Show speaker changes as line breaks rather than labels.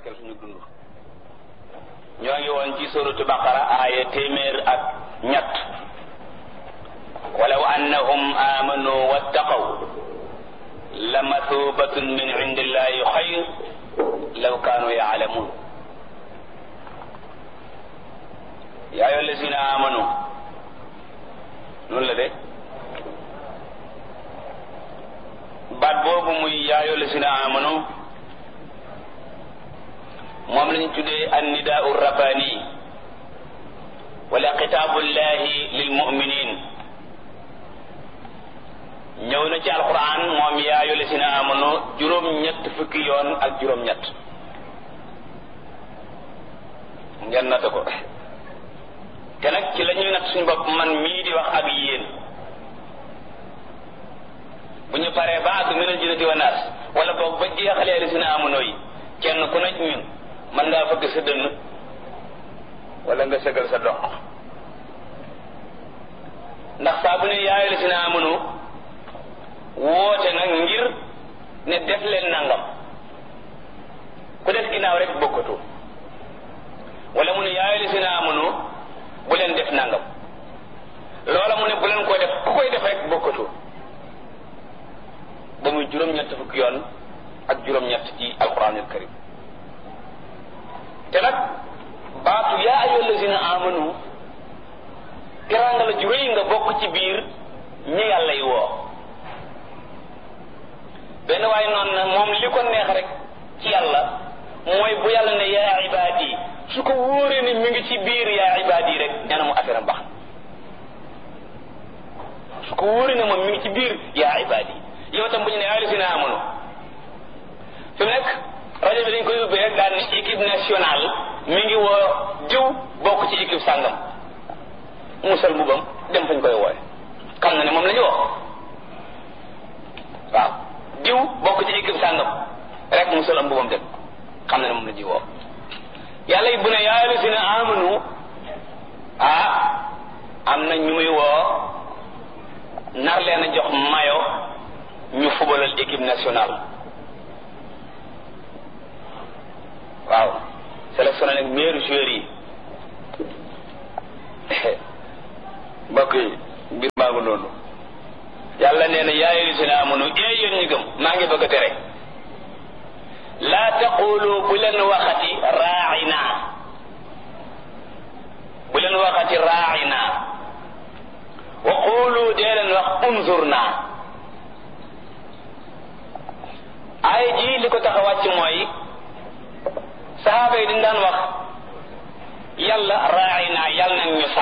barkeel suñu dund ñoo ngi woon ci suratu baqara aaya téeméer ak ñett walaw annahum amanu wattaqaw la mathubatun min indillahi xayr law kaanu yaalamun yaa ayyuha allazina amanu noonu la de baat boobu muy yaa ayyuha allazina amanu moom lañu tuddee annidaau rabbani wala xitaabullahi lil muminin ñëw na ci alquran moom yaa ayyuha allazina amanu juróom-ñett fukki yoon ak juróom-ñett ngeen natt ko te nag ci la ñuy natt suñu bopp man mii di wax ak yéen bu ñu paree ba àgg minal jinnati wa naas wala boog ba jeexalee allazina amanu yi kenn ku nekk ñun mën ngaa fëgg sa dënn wala nga sëgal sa dox ndax saa bu ne yaa allazina amanu woote nag ngir ne def leen nangam ku def ginnaaw rek bokkatu wala mu ne yaa allazina amanu bu leen def nangam loola mu ne bu leen ko def ku koy def rek bokkatu ba muy juróom-ñett fukki yoon ak juróom-ñett ci alquranul karim te nag baatu yaa ayyuha allazina amanu teraanga la ju rëy nga bokk ci biir ñi yàlla yi woo benn waaye noonu na moom li ko neex rek ci yàlla mooy bu yàlla ne yaa ibaadi su ko wóoree ne mi ngi ci biir yaa ibaadi rek ñaana mu affaire am baax su ko wóoree ne moom mi ngi ci biir yaa ibaadi yow tam bu ñu ne yaa allazina amanu fi mu nekk rajo bi dañ koy ubbee rek daal ne équipe nationale mi ngi woo diw bokk ci équipe sàngam musal mbubam dem fañ koy wooye xam na ne moom la ñu woo waaw diw bokk ci équipe sàngam rek musal am mbubam dem xam na ne moom la ñuy woo yàlla yi bu ne yaa allazina amanu ah am na ñu muy woo nar leen a jox mayo ñu fubalal équipe nationale waaw sélectionné nag meilleur joueur yi mbokk yi mbir maa ngi noonu yàlla nee na yaa ayyuhallazina amanu ee yéen ñi gëm maa ngi bëgg a tere laa taqulu bu leen waxati raa'ina bu leen waxati raa'ina wa qulu dee leen wax unzurna ay ji li ko tax a wàcc mooy saxaaba yi dañ daan wax yàlla raay naa yàlla nañ ñu